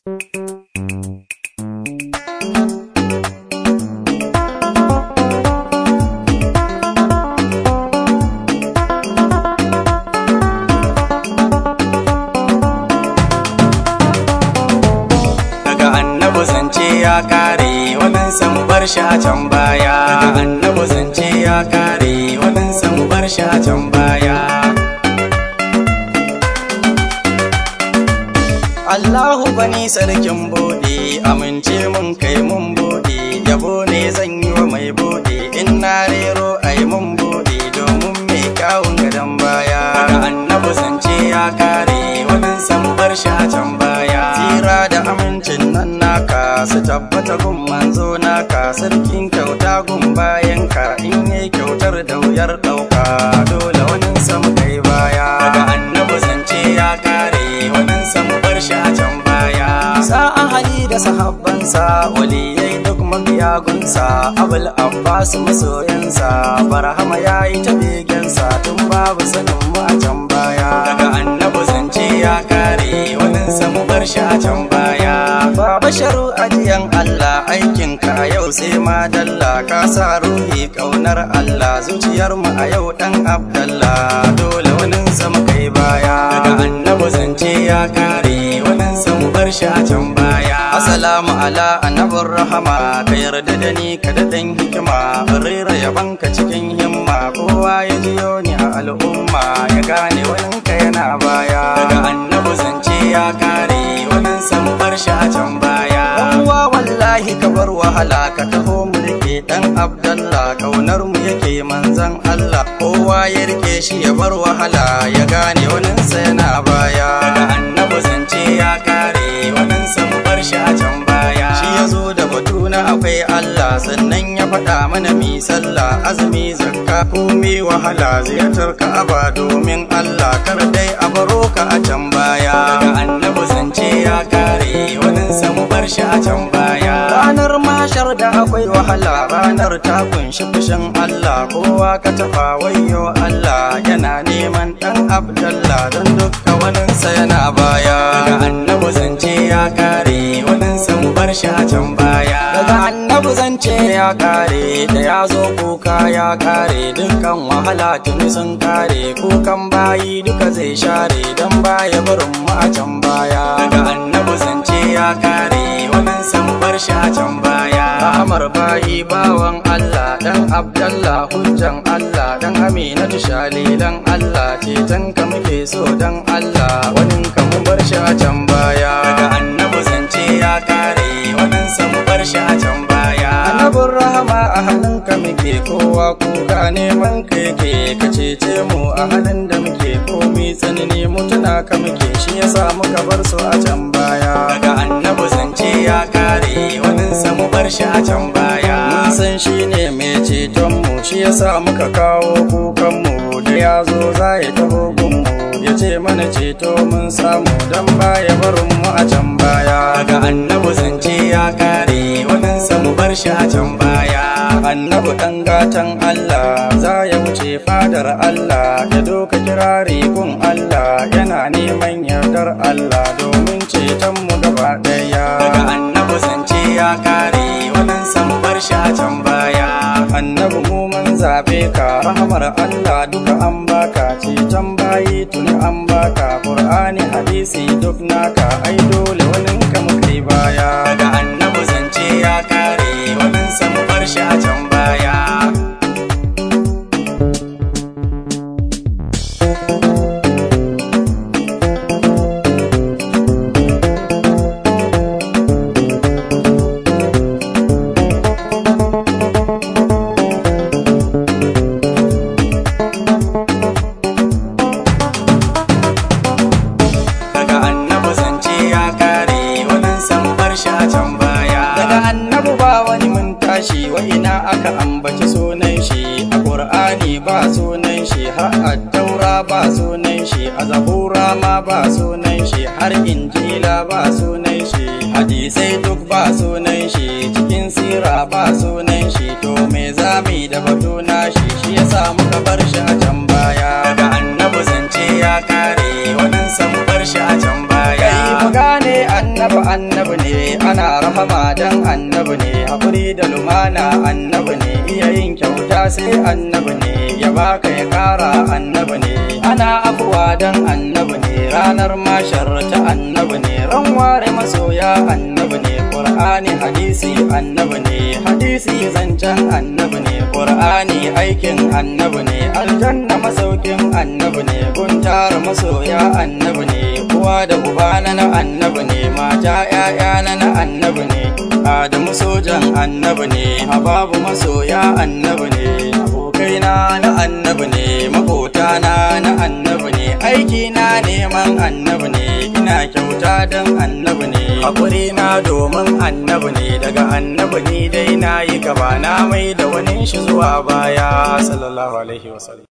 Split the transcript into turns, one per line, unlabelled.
daga annabi zance ya kare waɗansa mu bar shi a can baya daga annabi zance ya kare waɗansa mu bar shi a can baya Allahu bani sarkin bude amince mun kai mun bude yabo ne zan yi wa mai bude in na rero ai mun bude domin mai kyawun gadon baya daga annabi zance ya kare waɗansa mu bar shi a can baya tsira da amincin nan naka su tabbata gun manzo naka sarkin kyauta gun bayan ka in yi kyautar da wuyar ɗauka dole wani sam kai baya daga annabi zance ya kare wani sam bar shi a can baya sa'a hali da sahabbansa waliyai duk mabiyagunsa abul abbas masoyansa barhama ya yi ta begensa tun babu sanin mu a can baya daga annabi zance ya kare wani sam bar shi a can baya baba sharu ajiyan allah aikin ka yau sai madalla ka sa ruhi kaunar allah zuciyar mu a yau dan abdallah dole wani sam kai baya daga annabi zance ya kare wani sam bar shi a can baya assalamu ala annabin rahama ka yarda da ni ka da dan hikima rera yabanka cikin himma kowa ya jiyo ni a al'umma ya gane wani ka yana baya daga annabi zance ya kare wani sam bar shi a can baya uwa wallahi ka bar wahala ka taho mu rike dan abdallah kaunar mu yake manzan allah kowa ya rike shi ya bar wahala ya gane wani sa yana baya daga annabi zance ya kare wani sam bar shi a can baya shi ya zo da batu na akwai allah sannan ya faɗa mana mi sallah azumi zakka komai wahala ziyartar ka'aba domin allah kar dai a baro ka a can baya daga annabi zance ya kare wani sam bar shi a can baya ranar mashar da akwai wahala ranar ta kunshi fushin allah kowa ka tafa wayo allah yana neman dan abdallah don dukka waninsa yana baya daga annabi zance ya kare waninsa mu bar shi a can baya daga annabi zance ya kare da ya zo kuka ya kare dukkan wahala tuni sun kare kukan bayi duka zai share don baya barin mu a can baya daga annabi zance ya kare waninsa mu bar shi a can baya Amar bayi bawan Allah dan Abdallah hujjan Allah dan Aminatu shalilan Allah ceton ka muke so dan Allah wanin ka mu bar shi a can baya daga annabi zance ya kare wanin sa mu bar shi a can baya annabin rahama a hannun ka muke kowa kuka neman ka yake ka cece mu a halin da muke komi tsanani mutuna ka muke shi yasa muka bar su a can baya daga annabi zance ya kare wanin sa mu bar shi a can baya mun san shi ne mai ceton mu shi yasa muka kawo kukan mu da ya zo za ya taho gun mu ya ce mana ceto mun samu dan baya barin mu a can baya daga annabi zance ya kare wanin sa mu bar shi a can baya annabi dan gatan Allah za ya wuce fadar Allah ya doka kirari gun Allah yana neman yardar Allah domin ceton mu gaba daya daga annabi zance ya kare wannan san bar shi a can baya annabi mu mun zabe ka rahmar Allah duka an baka ceton bayi tuni an baka qur'ani hadisi duk naka ai dole wannan ka mu kai baya daga annabi zance ya kare wannan san bar shi a can baya daga annabi zance ya kare wannan san bar shi a can baya daga annabi ba wani mun tashi wa ina aka ambaci sunan shi a qur'ani ba sunan shi har a taura ba sunan shi a zabura ma ba sunan shi har injila ba sunan shi hadisai duk ba sunan shi cikin sira ba sunan shi to me zami da batu na shi shi yasa muka bar shi a can baya daga annabi zance ya kare wannan san bar shi a can baya kai mu gane annabi annabi ne ana rahama dan annabi ne haƙuri da lumana annabi ne iya yin kyauta sai annabi ne ya baka ya ƙara annabi ne ana afuwa dan annabi ne ranar mashar ta annabi ne ran ware masoya annabi ne ƙur'ani hadisi annabi ne hadisi zancen annabi ne ƙur'ani aikin annabi ne aljanna masaukin annabi ne guntar masoya annabi ne uwa da uba na na annabi ne mata ƴaƴa na na annabi ne adamu sojan annabi ne hababu masoya annabi ne abokaina na annabi ne makotana na annabi ne aiki na neman annabi ne ina kyauta don annabi ne haƙuri na domin annabi ne daga annabi ni dai na yi gaba na mai da wani shi zuwa baya sallallahu alaihi wasallam